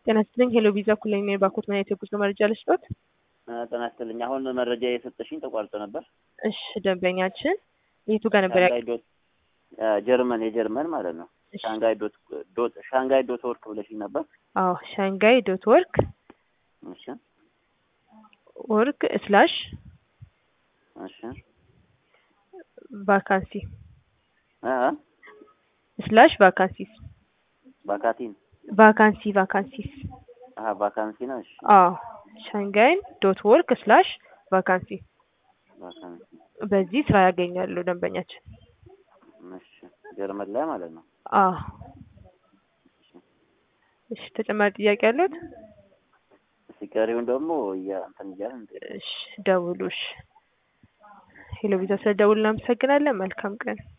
ጤና ይስጥልኝ ሄሎ ቪዛ ኩለኝ ነኝ ባኮት ማየት የጉዞ መረጃ ልስጦት? ጤና ይስጥልኝ። አሁን መረጃ የሰጠሽኝ ተቋርጦ ነበር። እሺ ደንበኛችን የቱ ጋር ነበር? ያ- ሻንጋይ ዶት ጀርመን የጀርመን ማለት ነው። እሺ፣ ሻንጋይ ዶት ዶት ሻንጋይ ዶት ወርክ ብለሽኝ ነበር። አዎ ሻንጋይ ዶት ወርክ እሺ ወርክ ስላሽ እሺ ቫካንሲ አ ስላሽ ቫካንሲስ ቫካቲን ቫካንሲ ቫካንሲስ አሃ ቫካንሲ ነው። እሺ አዎ ሻንጋይን ዶት ወርክ ስላሽ ቫካንሲ ቫካንሲ በዚህ ስራ ያገኛሉ ደንበኛችን። እሺ ጀርመን ላይ ማለት ነው። አዎ እሺ ተጨማሪ ጥያቄ ያሉት? ሲቀሪውን ደግሞ እያ እንትን እያልን እሺ ደውሉ። እሺ ሄሎ ቪዛ ስለደውል እናመሰግናለን። መልካም ቀን